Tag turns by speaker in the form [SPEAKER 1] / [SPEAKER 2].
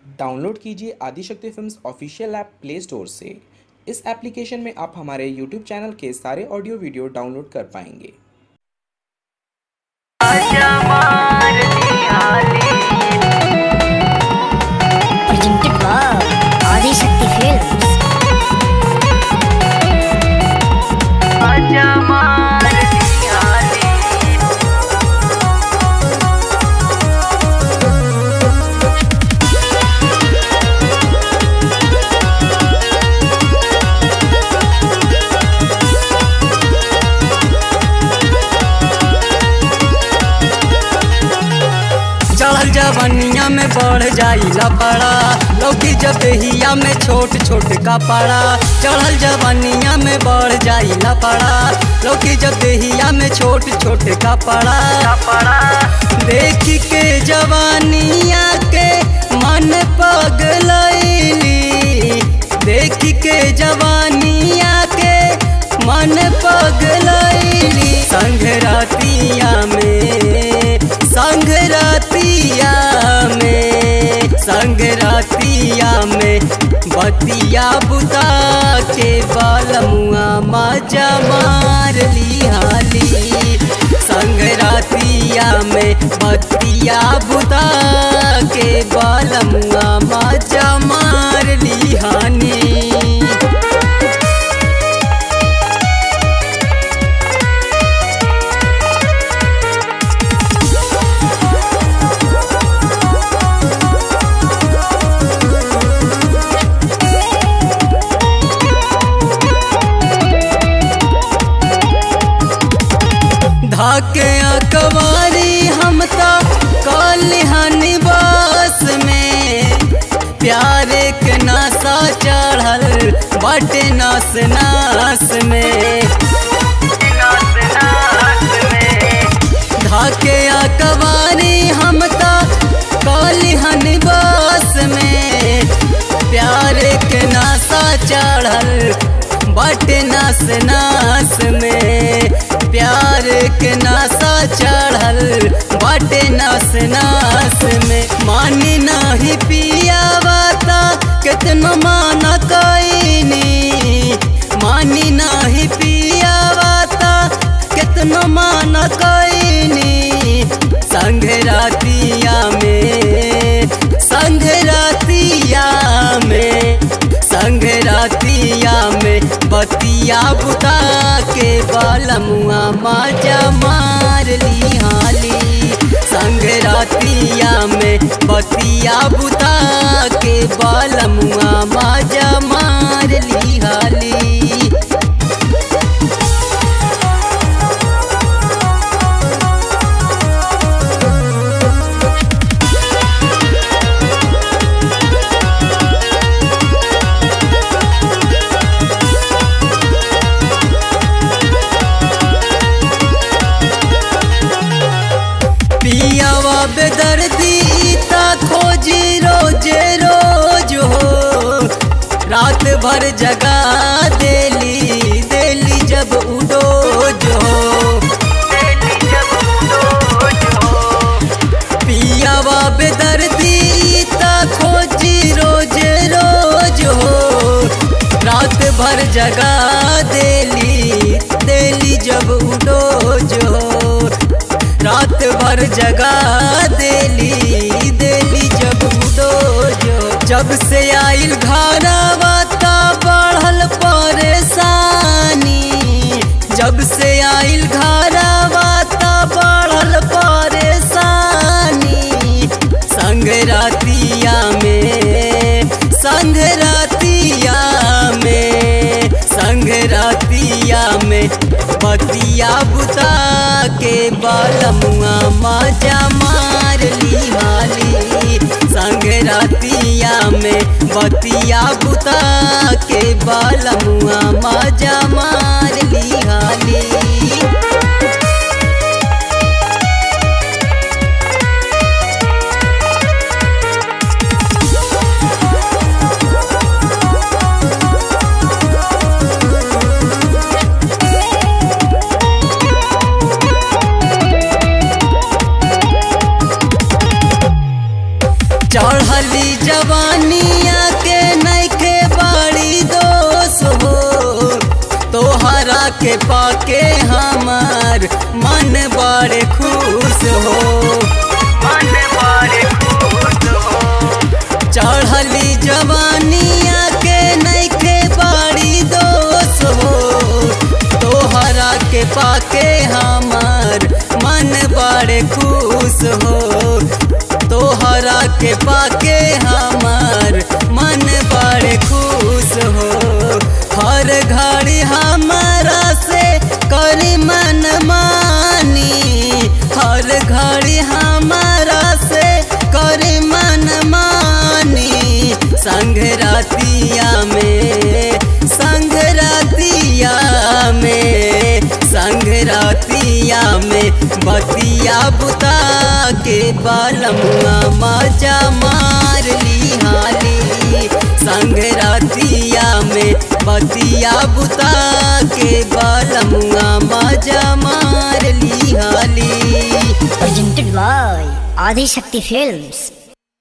[SPEAKER 1] Download कीजिए Adishakti films official app play store से इस एप्लीकेशन में आप हमारे यूट्यूब चैनल के सारे ऑडियो वीडियो डाउनलोड कर पाएंगे
[SPEAKER 2] presented by Adi Shakti Films.
[SPEAKER 3] चढ़ल जवनिया में बढ़ जाई लपड़ा लौकी जब हिया में छोट छोट कपड़ा चढ़ल जवनिया में बढ़ जाई लपड़ा लौकी जब हिया में छोट छोट कपड़ा कपड़ा देख के जवानिया के मन पगलैली देख के जवानिया के मन पगलैली संग रातिया में संग रातिया में संग रातिया में बतिया बुता के बालमुआ मजा मार ली हाली संग रातिया में बतिया बुता के बालमुआ मजा मार ली हानी धाके अकवारी हम तो कलिहनी बस में प्यारे के नासा चढ़ल बटे नास नास में धाके अकवारी हम तो कलिहनी बस में प्यारे के नासा चढ़ल बटे नास नास में प्यार के नासा चढ़ल बटे नास नास में मानी नहीं पियावाता कितनो माना कैनी मानी नहीं पियावाता कितनो माना कैनी संग रातिया में संग रातिया में संग रातिया में बतिया बुता के बालमुआ माजा मार ली हाली संग रातिया में बतिया बुता के बालमुआ माजा मार ली हाली पियावा बेदर्दी ता खोजी रोजे रोज हो रात भर जगा देली देली जब उडो जो पियावा बेदर्दी ता खोजी रोजे रोज हो रात भर जगा देली देली जब उडो जो रात भर जगा देली देली जब उडो जो जब से आइल घरवा ता बढ़ल परेशानी जब से आइल घरवा ता बढ़ल परेशानी संग रातिया में संग रातिया में संग रातिया में बतिया बुता के बालमुआ माजा मार ली हाली संग रातिया में बतिया बुता के बालमुआ माजा मार ली हाली चढ़ली जवान के पाके हमार मन बड़े खुश हो मन बड़े खुश हो चढ़ली जवानिया के नैखे बड़ी दोष हो तोहरा के पाके हमार मन बड़े खुश हो तोहरा के पाके हमार मन बड़े खुश हो हर घड़ी हमारा से करी मन मानी हर घड़ी हमारा से करी मन मानी संग रातिया में संग रातिया में संग रातिया में बतिया बुता के बालमुआ मजा मार ली हाली संग रातिया में बतिया बुता के बालमुआ मजा मार ली हाली
[SPEAKER 2] Presented by Adi Shakti Films.